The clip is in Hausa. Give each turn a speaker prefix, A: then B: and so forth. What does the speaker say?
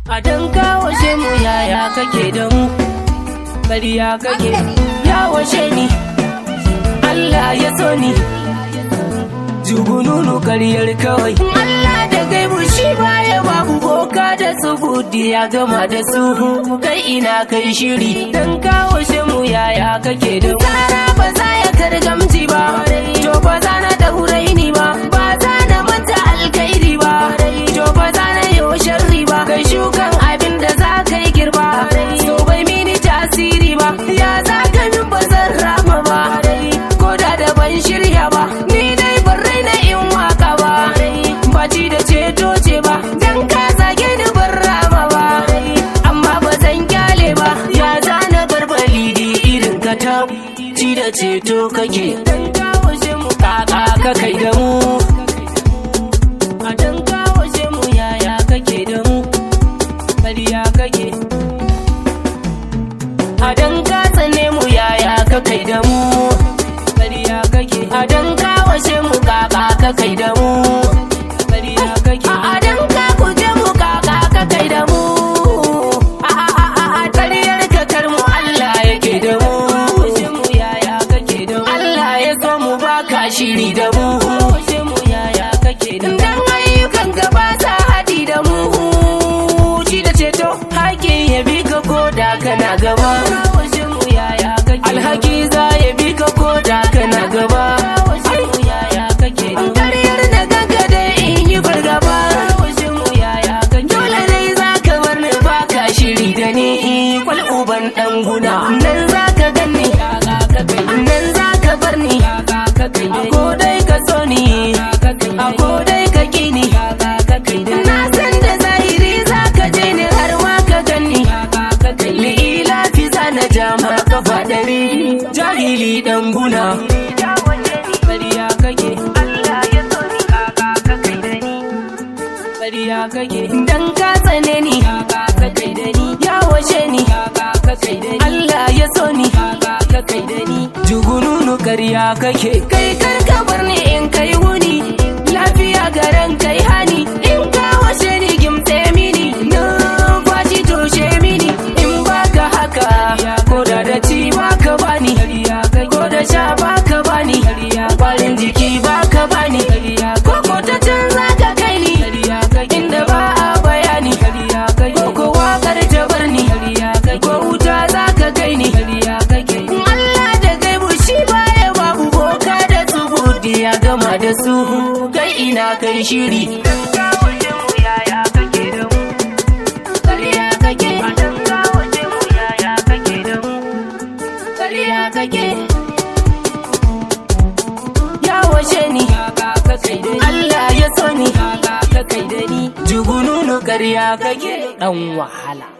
A: A dan kawashe mu yaya kake da mu Ƙarya kake ya washe ni Allah ya so ni Jugununu karyar kawai Allah da gaibu shi baya babu boka da tsubudi ya gama da su Kai ina kai shiri dan kawashe mu yaya kake da mu Tsara ba za ya kargamci ba To ba za na da huraini ba Ba za na manta alkairi ba To ba za na yi sharri ba Kai shukan abin da za ka yi girba So bai mini tasiri ba Ya za ka min ba zan rama ba Ko da da ban shirya ba Ni dai ban raina in waka ba Baci da ceto ce ba Dan ka zage ni ban rama ba Amma ba zan kyale ba Ya zana barbali di irin ka ta Ci da ceto kake Dan kawo shi mu kaka ka kai da mu A dan kawo shi mu yaya kake da mu Ƙarya kake A dan ka tsane mu yaya ka kai da mu Ƙarya kake A dan ka washe mu kaka ka kai da mu Ƙarya kake A dan ka kuje mu kaka ka kai da mu A a a a a ƙaryar ka kar mu Allah yake da mu Washe mu yaya kake da mu Allah ya so mu baka shiri da mu Washe mu yaya kake da mu Dan ayyukan ka ba sa haɗi da mu Ci da ceto haƙin ya bi ka ko da kana gaba Washe mu yaya kake Alhaki za ya bi ka ko da kana gaba Washe mu yaya kake Ƙaryar da ganka dai in yi fargaba Washe mu yaya kake Dole dai za ka bar ni baka shiri da ni Kwal uban ɗan guna Nan za ka ganni Nan za ka bar ni A ko dai ka so ni A ko dai ka ki ni Na san da zahiri za ka je ni har ma ka ganni Li'ila fi zana jama kafa ɗari Jahili ɗan guna Ƙarya kake Ƙarya kake Dan ka tsane ni Ya washe ni Allah ya so ni Jugununu ƙarya kake Kai kar ka bar ni in kai wuni Lafiya garan kai hani In ka washe ni gimtse mini Numfashi toshe mini In baka haka Ko da da ci baka bani Ko da sha baka bani Kwarin jiki baka bani Ko ko ta can zaka kai ni Inda ba a bayani Ko ko wakar ta bar ni Ko wuta zaka kai ni Allah da gaibu shi baya babu boka da tsubudi ya gama da su kai ina kai shiri Ƙarya kake Ƙarya kake Ya washe ni Allah ya so ni Jugununu ƙarya kake ɗan wahala